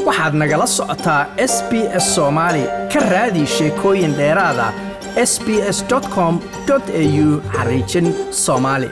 waxaad nagala socotaa s b s soomaali ka raadi sheekooyin dheeraada s b s com au xariijin soomaali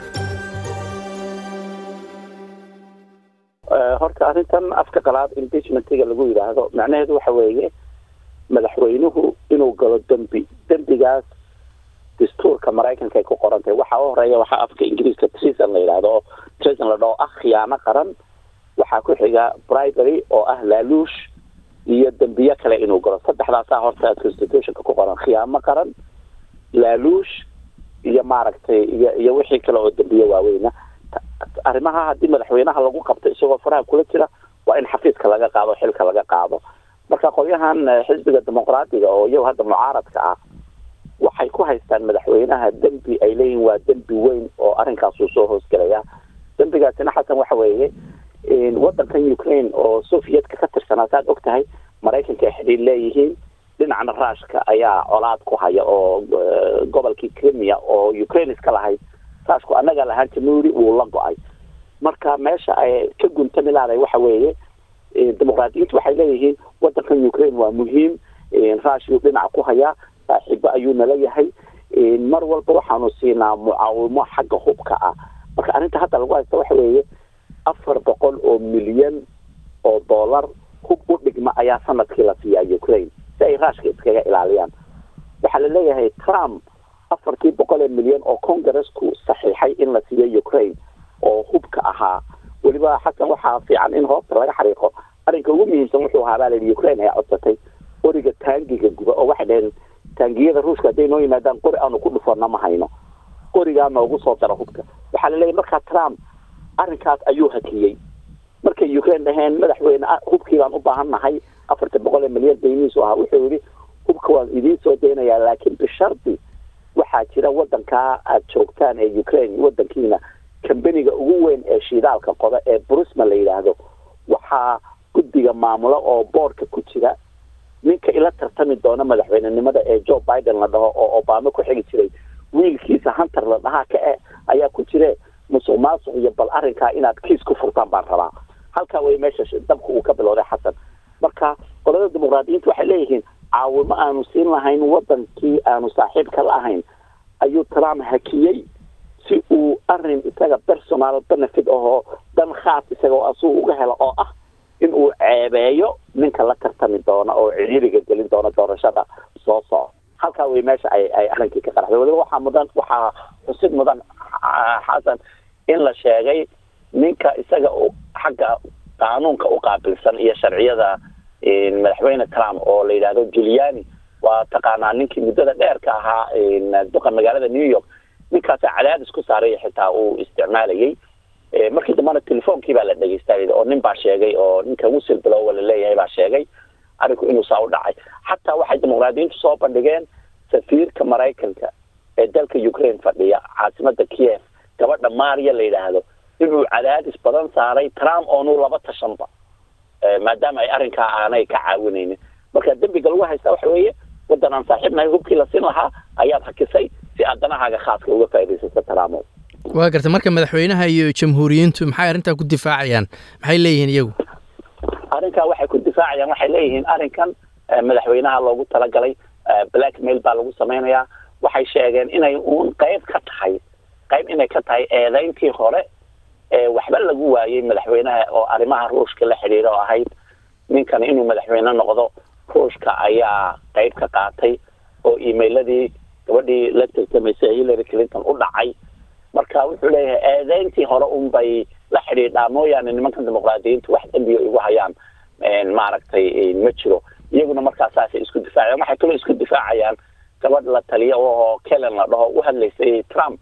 horta arrintan afka qalaad impeachmentiga lagu yidhaahdo macnaheedu waxa weeye madaxweynuhu inuu galo dembi dembigaas dastuurka maraykanka ay ku qoran tahay waxaa u horeeya waxaa afka ingiriiska treason la yidhahdo oo treason la dhaho ah khiyaano qaran waxaa ku xiga bribery oo ah laaluush iyo dembiyo kale inuu galo saddexdaasaa horta constitutionka ku qoran khiyaamo qaran laaluush iyo maaragtay iyo iyo wixii kale oo dembiyo waaweyna arrimaha haddii madaxweynaha lagu qabto isagoo faraha kula jira waa in xafiiska laga qaado xilka laga qaado marka qolyahan xisbiga dimuqraadiga oo iyago hadda mucaaradka ah waxay ku haystaan madaxweynaha dembi ay leeyihin waa dembi weyn oo arrinkaasuu soo hoosgelaya dembigaasina xasan waxa weeye wadankan ukraine oo sovietka ka tirsanaa saad og tahay maraykanka ay xidhiir leeyihiin dhinacna ruushka ayaa colaad ku haya oo gobolkii crimea oo ukraine iska lahayd ruushku annaga lahaan jamhuuri wuu la go-ay marka meesha ay ka guntami lahaday waxa weeye dimuqraadiyiintu waxay leeyihiin wadankan ukraine waa muhiim ruushiyuu dhinaca ku hayaa saaxiibo ayuu nala yahay mar walba waxaanu siinaa mucaawimo xagga hubka ah marka arrinta hadda lagu haysta waxa weeye afar boqol oo milyan oo dollar hub u dhigma ayaa sanadkii la siiyaa ukraine si ay ruushka iskaga ilaaliyaan waxaa la leeyahay trump afartii boqol ee milyan oo congressku saxiixay in la siiyo ukraine oo hubka ahaa weliba xasan waxaa fiican in hoosta laga xariiqo arrinka ugu muhiimsan wuxuu ahaa baa layidhi ukraine ayaa codsatay qoriga taangiga guba oo waxay dhaheen taangiyada ruushka hadday noo yimaadaan qori aanu ku dhufana ma hayno qorigaa noogu soo daro hubka waxaa la leeyahy markaa trump arrinkaas ayuu hakiyey markay ukraine dhaheen madaxweyne hubkii baan u baahan nahay afartan boqol ee milyan daynihiisu ahaa wuxuu yidhi hubka waan idiin soo daynayaa laakiin bishardi waxaa jira wadankaa aad joogtaan ee ukraine wadankiina kambaniga ugu weyn ee shiidaalka qoda ee brusma la yidhaahdo waxaa guddiga maamulo oo boorka ku jira ninka ila tartami doona madaxweynenimada ee joe biden la dhaho oo obama ku xigi jiray wiilkiisa hunter la dhahaa ka e ayaa ku jire musuq maasuq iyo bal arrinkaa inaad kiis ku furtaan baan rabaa halkaa way meesha dabka uu ka bilowday xasan marka qolada dimuqraadiyiinta waxay leeyihiin caawimo aanu siin lahayn wadankii aanu saaxiibka la ahayn ayuu trump hakiyey si uu arin isaga personal benefit ahoo dan khaas isaga asuu uga helo oo ah in uu ceebeeyo ninka la tartami doona oo ciriiriga gelin doona doorashada soo soco halkaa way meesha ay ay arrinkii ka qaraxday waliba waxaa mudan waxaa xusid mudan xasan in la sheegay ninka isaga xagga qaanuunka u qaabilsan iyo sharciyada madaxweyne trump oo la yidhaahdo juliani waa taqaanaa ninkii muddada dheerka ahaa duqa magaalada new york ninkaasa cadaadis ku saaray xitaa uu isticmaalayay markii dambana telefoonkii baa la dhegeystay oo nin baa sheegay oo ninka wisil bilowa laleeyahay baa sheegay arrinku inuu saa u dhacay xataa waxay dimuqraadiyiintu soo bandhigeen safiirka maraykanka ee dalka ukraine fadhiya caasimada kiev gabadha maria la yidhaahdo inuu cadaadis badan saaray trump oonu laba tashanba maadaama ay arrinkaa aanay ka caawinaynin marka dembiga lagu haystaa waxa weeye waddan aan saaxiibnahay hubkii la siin lahaa ayaad hakisay si aad danahaaga khaaska uga faa'iidaysato trump waa garta marka madaxweynaha iyo jamhuuriyiintu maxay arrintaa ku difaacayaan maxay leeyihiin iyagu arrinkaa waxay ku difaacayaan waxay leeyihiin arrinkan madaxweynaha loogu talagalay blackmail baa lagu samaynayaa waxay sheegeen inay uun qayb ka tahay qayb inay ka tahay eedeyntii hore ee waxba lagu waayey madaxweynaha oo arrimaha ruushka la xidhiira oo ahayd ninkan inuu madaxweyne noqdo ruushka ayaa qayb ka qaatay oo emailadii gabadhii la tartamaysay hillary clinton u dhacay marka wuxuu leeyahay eedeyntii hore un bay la xidhiidhaa mooyaane nimankan dimuqraadiyiintu wax dembiga igu hayaan maaragtay ma jiro iyaguna markaa saasay isku difaacayaan waxay kaloo isku difaacayaan gabadh la taliya oo kelen la dhaho u hadlaysay trump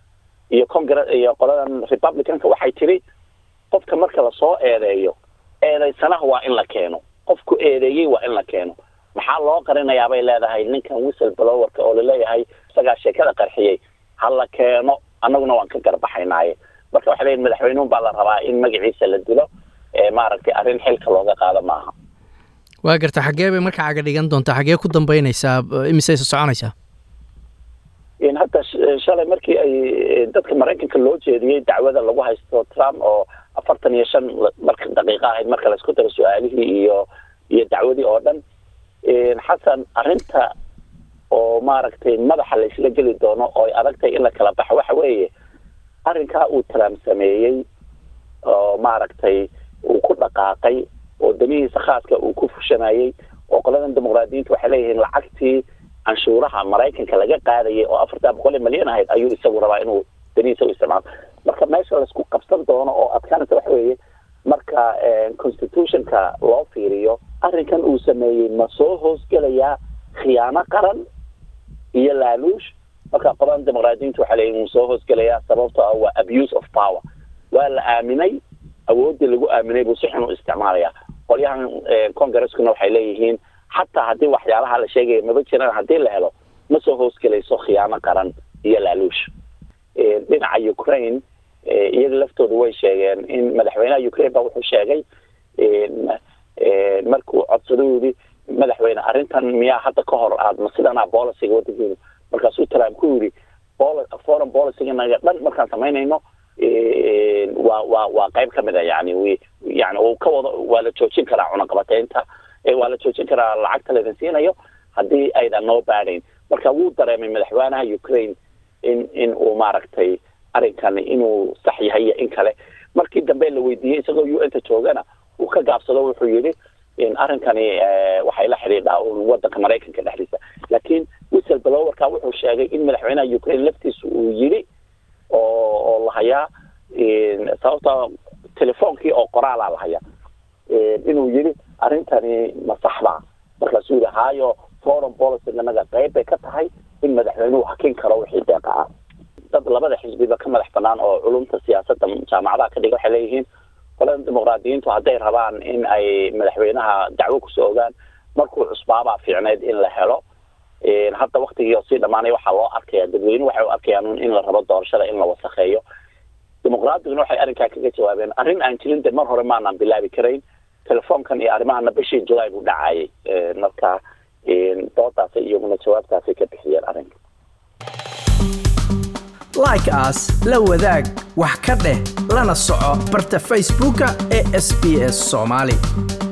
iyo congre iyo qoladan republicanka waxay tiri qofka marka lasoo eedeeyo eedeysanaha waa in la keeno qofku eedeeyey waa in la keeno maxaa loo qarinayaa bay leedahay ninkan whistle blowerka oo laleeyahay isagaa sheekada qarxiyey ha la keeno annaguna waan ka garbaxaynaaye marka waxay leeyihin madaxweynuun baa la rabaa in magaciisa la dilo maaragtay arrin xilka looga qaado maaha waa garta xaggee bay marka caga dhigan doontaa xaggee ku dambeynaysaa imisay soconaysaa hadda shalay markii ay dadka maraykanka loo jeediyey dacwada lagu haysto trump oo afartan iyo shan marka daqiiqa ahayd marka laisku daro su-aalihii iyo iyo dacwadii oo dhan xasan arrinta oo maaragtay madaxa la isla geli doono oo ay adagtay in la kala baxo waxa weeye arrinkaa uu trump sameeyey oo maaragtay uu ku dhaqaaqay oo damihiisa khaaska uu ku fushanayey oo qoladan dimuqraadiyiinta waxay leeyihiin lacagtii canshuuraha maraykanka laga qaadayay oo afartaa boqol iyo milyan ahayd ayuu isagu rabaa inuu danihiisa u isticmaalo marka meesha laisku qabsan doono oo adkaanaysa waxa weeye marka constitutionka loo fiiriyo arrinkan uu sameeyey ma soo hoosgelayaa khiyaano qaran iyo laaluush marka qoladan dimuqraadiyiinta waxaa leeyihin wuu soo hoosgelayaa sababto ah waa abuse of power waa la aaminay awooddii lagu aaminay buu si xun u isticmaalaya qolyahan congreskuna waxay leeyihiin xataa haddii waxyaalaha la sheegaya maba jiraan haddii la helo ma soo hoosgelayso khiyaano qaran iyo laaluush dhinaca ukraine iyaga laftooda way sheegeen in madaxweynaha ukraine ba wuxuu sheegay markuu codsaday yidhi madaxweyne arrintan miyaa hadda ka hor aad ma sidanaa boliciga wadankeenu markaasuu trump ku yidhi foreign policyganaga dhan markaan samaynayno waa waa waa qayb ka mid a yani wi yani uu ka wado waa la joojin karaa cunaqabateynta waa la joojin karaa lacagta laydin siinayo haddii aydan noo baadhayn marka wuu dareemay madaxweynaha ukraine in in uu maaragtay arrinkan inuu sax yahay iyo in kale markii dambe la weydiiyey isagoo u n ta joogana uu ka gaabsado wuxuu yidhi arrinkani waxay la xidhiidhaa un wadanka maraykanka dhexdiisa laakiin whistle blowerka wuxuu sheegay in madaxweynaha ukraine laftiisa uu yidhi oo oo lahayaa sababta telefoonkii oo qoraalaa lahayaa inuu yidhi arrintani ma saxbaa markaasuu yidhi haayo foreign policy nanaga qayb bay ka tahay in madaxweynuhu hakin karo wixii deeqa ah dad labada xisbiba ka madax banaan oo culumta siyaasadda jaamacadaha ka dhiga waxay leeyihiin qolada dimuqraadiyiintu hadday rabaan in ay madaxweynaha dacwo kusoo ogaan markuu cusbaabaa fiicneyd in la helo hadda waktigii oo sii dhamaanay waxaa loo arkaya dadweynuhu waxay u arkayaan in la rabo doorashada in la wasakheeyo dimuqraadiguna waxay arrinkaa kaga jawaabeen arrin aan jirin de mar hore maanaan bilaabi karayn telefoonkan iyo arrimahana bishii july buu dhacayay marka doodaasay iyaguna jawaabtaasay ka bixiyeen arrinka like as la wadaag wax ka dheh lana soco barta facebooka ee sb s soomaali